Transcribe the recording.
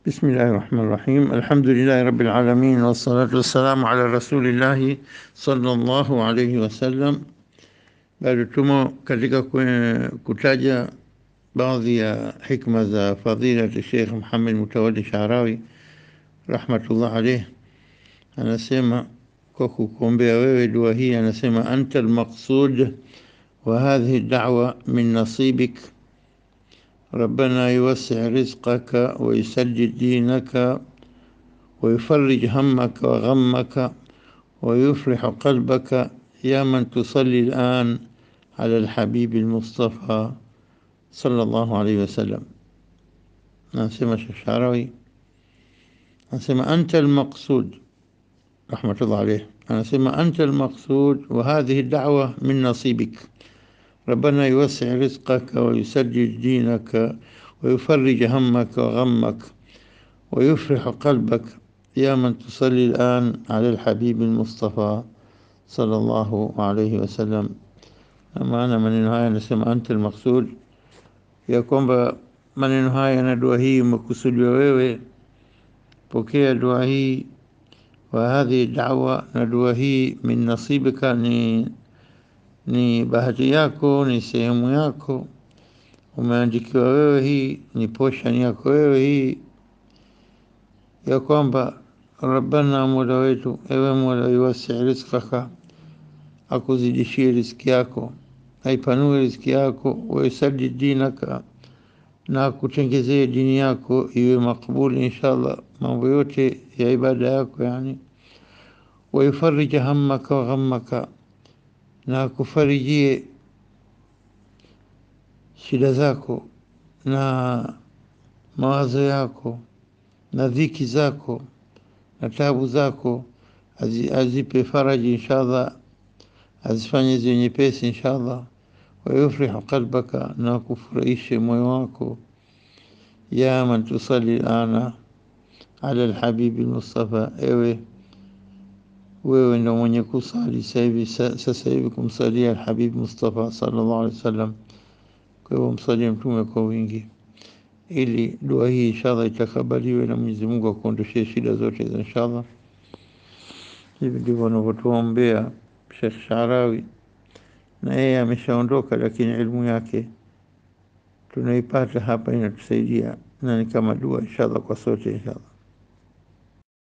بسم الله الرحمن الرحيم الحمد لله رب العالمين والصلاة والسلام على رسول الله صلى الله عليه wasallam. Bado tumo katika kutaja baadhi ya hikma za fadilati Sheikh Muhammad Mutawalli Sharawi rahmatullah alayh, anasema kwa kukuombea wewe dua hii, anasema anta almaqsud wa hadhihi da'wa min nasibik ربنا يوسع رزقك ويسجد دينك ويفرج همك وغمك ويفرح قلبك يا من تصلي الآن على الحبيب المصطفى صلى الله عليه وسلم نسمى الشعراوي نسمى أنت المقصود رحمة الله عليه نسمى أنت المقصود وهذه الدعوة من نصيبك ربنا يوسع رزقك ويسجل دينك ويفرج همك وغمك ويفرح قلبك يا من تصلي الآن على الحبيب المصطفى صلى الله عليه وسلم maana maneno haya anasema anta almaqsud ya kwamba maneno haya na dua hii umekusudiwa wewe pokea dua hii wa hadhi da'wa na dua hii min nasibika ni ni bahati yako, ni sehemu yako, umeandikiwa wewe, hii ni portion yako wewe hii, ya kwamba Rabbana, mola wetu, ewe Mola, yuwasi rizqaka, akuzidishie riziki yako, aipanue riziki yako, waisaddi dinaka, na akutengezee dini yako iwe makbuli inshallah, mambo yote ya ibada yako yani, waifarija hammaka wa ghammaka na akufarijie shida zako na mawazo yako na dhiki zako na tabu zako, azipe faraji inshallah, azifanye ziwe nyepesi inshallah. Wayufrihu qalbaka, na akufurahishe moyo wako. Ya man tusalli ana ala alhabibi almustafa, ewe wewe ndo mwenye kusali sasa hivi kumsalia Alhabib Mustafa sallallahu alaihi wasallam. Kwa hivyo msalie Mtume kwa wingi, ili dua hii inshallah itakabaliwe na Mwenyezi Mungu akuondoshee shida zote za inshallah. Hivi ndivyo wanavyotuombea Sheikh Sharawi, na yeye ameshaondoka, lakini elimu yake tunaipata hapa, inatusaidia na ni kama dua inshallah kwa sote inshallah.